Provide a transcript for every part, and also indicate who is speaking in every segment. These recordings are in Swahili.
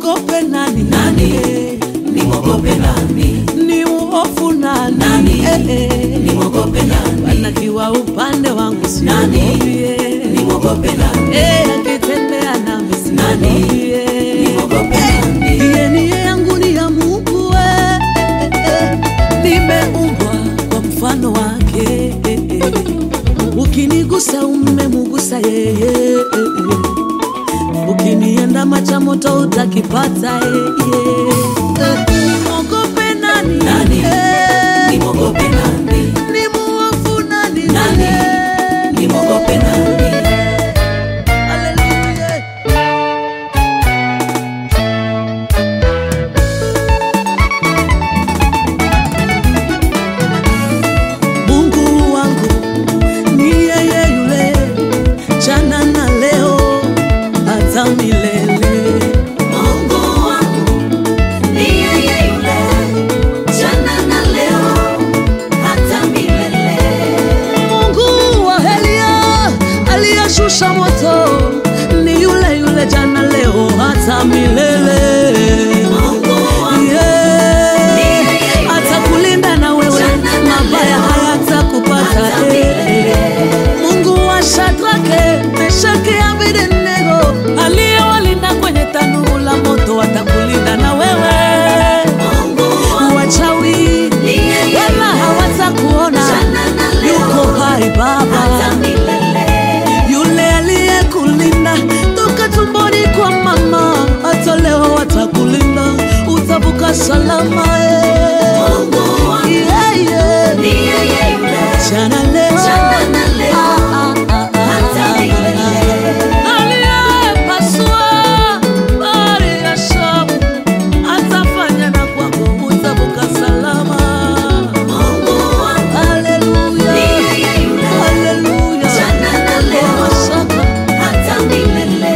Speaker 1: nimwogope nani?
Speaker 2: Nani? Nimwogope nani?
Speaker 1: Ni uhofu nani?
Speaker 2: Nani?
Speaker 1: Eh, eh.
Speaker 2: Nimwogope nani?
Speaker 1: Anakiwa upande wangu
Speaker 2: Nani?
Speaker 1: siogopi, eh.
Speaker 2: Nimwogope nani?
Speaker 1: Eh, akitembea nami
Speaker 2: Nani?
Speaker 1: siogopi, eh.
Speaker 2: Nimwogope nani?
Speaker 1: Iye nia yangu ni ya Mungu eh, eh, eh. Nimeumbwa kwa mfano wake eh, eh. Ukinigusa umemugusa yeye eh, eh. Ukinienda macha moto utakipata eh, eh. Eh, Nimwogope nani?
Speaker 2: Nani?
Speaker 1: Eh,
Speaker 2: Nimwogope nani?
Speaker 1: nimuofu nani?
Speaker 2: Nani?
Speaker 1: Eh,
Speaker 2: Nimwogope nani?
Speaker 1: Hallelujah. Mungu wangu ni yeye yule jana na leo hata milele.
Speaker 2: Mungu wangu ni yeye yule, jana na leo, hata milele.
Speaker 1: Mungu wa Elia aliyeshusha moto ni yule yule jana leo hata milele.
Speaker 2: Mungu wangu
Speaker 1: Yeah. Atakulinda na wewe,
Speaker 2: Jana na
Speaker 1: mabaya
Speaker 2: leo,
Speaker 1: hayatakupata.
Speaker 2: hata
Speaker 1: eh,
Speaker 2: milele.
Speaker 1: eh. Mungu wa Shadrake, Meshaki, Abednego aliyewalinda kwenye tanuru la moto atakulinda na wewe.
Speaker 2: Mungu wangu
Speaker 1: Wachawi
Speaker 2: ni yeye
Speaker 1: wala
Speaker 2: yule,
Speaker 1: hawatakuona,
Speaker 2: jana na leo,
Speaker 1: yuko hai
Speaker 2: hata
Speaker 1: Baba
Speaker 2: milele.
Speaker 1: yule aliyekulinda toka tumboni kwa mama, hata leo atakulinda, utavuka salama. eh.
Speaker 2: Mungu wangu
Speaker 1: Yeah, yeah.
Speaker 2: ni yeye yule,
Speaker 1: Jana leo,
Speaker 2: jana na leo,
Speaker 1: Ah, ah, ah, ah,
Speaker 2: hata
Speaker 1: ah,
Speaker 2: milele.
Speaker 1: ah. Aliyepasua bahari ya Shamu, atafanya na kwako, utavuka salama.
Speaker 2: Mungu wangu
Speaker 1: Haleluya,
Speaker 2: ni yeye yule,
Speaker 1: haleluya.
Speaker 2: jana na leo,
Speaker 1: Mashaka.
Speaker 2: hata milele.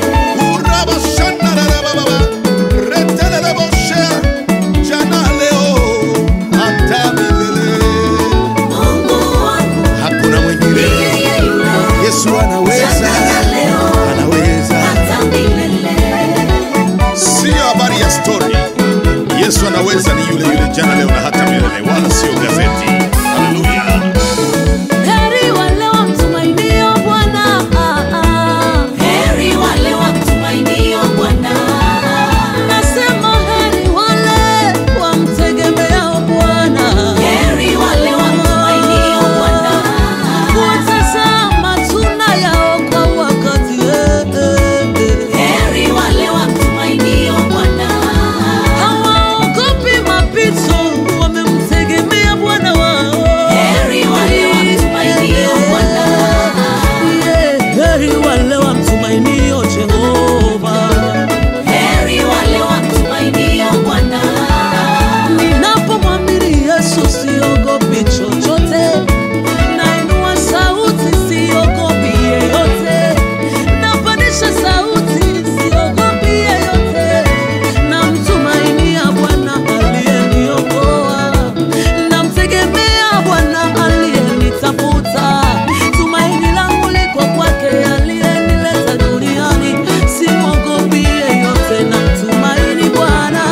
Speaker 2: Mungu wangu
Speaker 3: Hakuna
Speaker 2: ni
Speaker 3: mwingine.
Speaker 2: yeye yule,
Speaker 3: Yesu anaweza,
Speaker 2: jana na leo,
Speaker 3: anaweza.
Speaker 2: hata milele.
Speaker 3: Sio habari ya story. Yesu anaweza ni yule yule jana, leo na hata milele, wala sio gazeti. Haleluya.
Speaker 1: Heri wale wamtumainio Bwana.
Speaker 2: Heri wale wamtumainio Bwana.
Speaker 1: Nasema heri wale wamtegemeao Bwana.
Speaker 2: Heri wale wamtumainio Bwana.
Speaker 1: Watazaa matunda yao kwa wakati. eh, eh, eh.
Speaker 2: Heri wale wamtumainio Bwana.
Speaker 1: Hawaogopi mapito, wamemtegemea Bwana wao.
Speaker 2: Heri wale wamtumainio Bwana.
Speaker 1: Yeah, heri wale wamtumainio Jehova.
Speaker 2: Heri wale wamtumainio Bwana.
Speaker 1: Ninapomwamini Yesu siogopi chochote, nainua sauti siogopi yeyote, napandisha sauti siogopi yeyote, namtumainia Bwana aliyeniokoa, namtegemea Bwana aliyenitafuta, tumaini langu liko kwake aliyenileta duniani, simwogopi yeyote, namtumaini Bwana.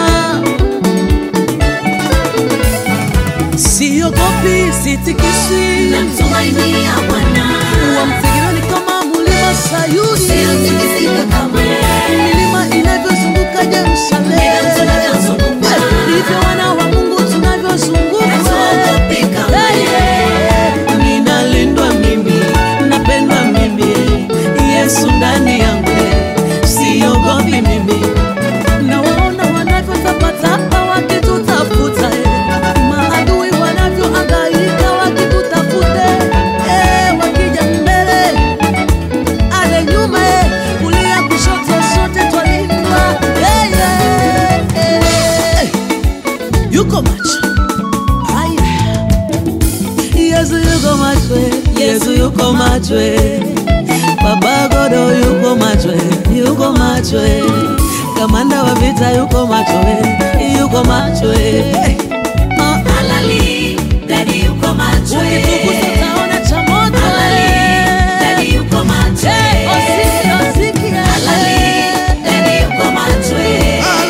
Speaker 1: Siogopi, sitikiswi,
Speaker 2: Namtumainia Bwana.
Speaker 1: wamtegemeni kama mlima Sayuni,
Speaker 2: Siyotikisika kamwe.
Speaker 1: milima inavyozunguka Yerusalemu.
Speaker 2: Ndivyo tunavyozunguka.
Speaker 1: Ndivyo wana wa Mungu tunavyozunguka.
Speaker 2: Hatuogopi kamwe.
Speaker 1: Hey, yeah. Ninalindwa mimi, napendwa mimi, Yesu ndani yangu, siogopi mimi. Nawaona wanavyotapatapa wakitutafuta, eh. maadui wanavyohangaika wakitutafuta, eh, wakija mbele ale nyuma, eh, kulia kushoto, sote twalindwa. Eh, yeah, eh. Yuko macho haya, Yesu yuko macho, eh. Yesu yuko macho, eh. Baba Godo yuko macho, eh. yuko macho, eh. kamanda wa vita yuko macho, eh. yuko macho eh. Ah,
Speaker 2: Halali, Daddy yuko macho.
Speaker 1: ukitukuta utaona cha moto
Speaker 2: Halali, Daddy
Speaker 1: eh.
Speaker 2: yuko macho.
Speaker 1: Eh, osiki, osiki, eh.
Speaker 2: Halali, Daddy yuko macho.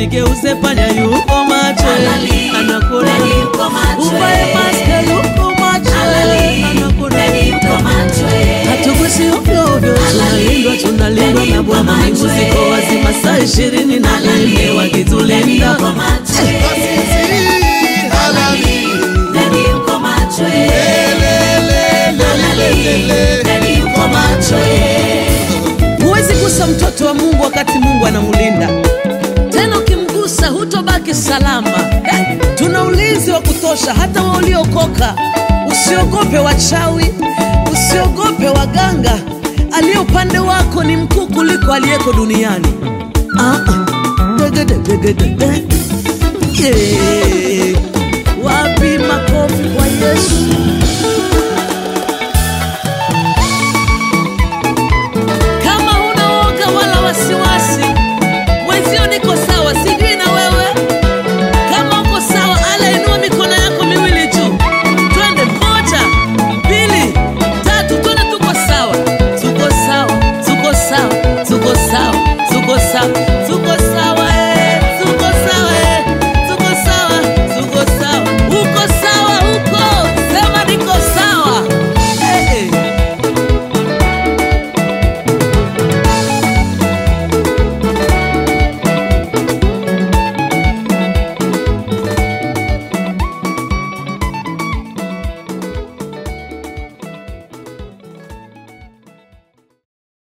Speaker 1: jigeuze panya yuko macho
Speaker 2: Analia,
Speaker 1: anakula
Speaker 2: Dadi yuko macho,
Speaker 1: uvae
Speaker 2: eh.
Speaker 1: maske yuko macho
Speaker 2: Analia,
Speaker 1: anakula
Speaker 2: Dadi yuko macho, eh.
Speaker 1: hatugusi ovyo ovyo tunalindwa tunalindwa na bwana mbingu ziko wazi masaa ishirini na nne wakitulinda
Speaker 2: Yuko macho, eh.
Speaker 3: Basi halali.
Speaker 2: Dadi yuko macho, eh. Analia, Dadi yuko macho, eh.
Speaker 1: huwezi gusa mtoto wa mungu wakati mungu anamlinda tena ukimgusa hutobaki salama eh, tuna ulinzi wa kutosha hata wa uliokoka usiogope wachawi usiogope waganga aliye upande wako ni mkuu kuliko aliyeko duniani ah, ah. Degede, degede, de. Yeah. wapi makofi kwa yesu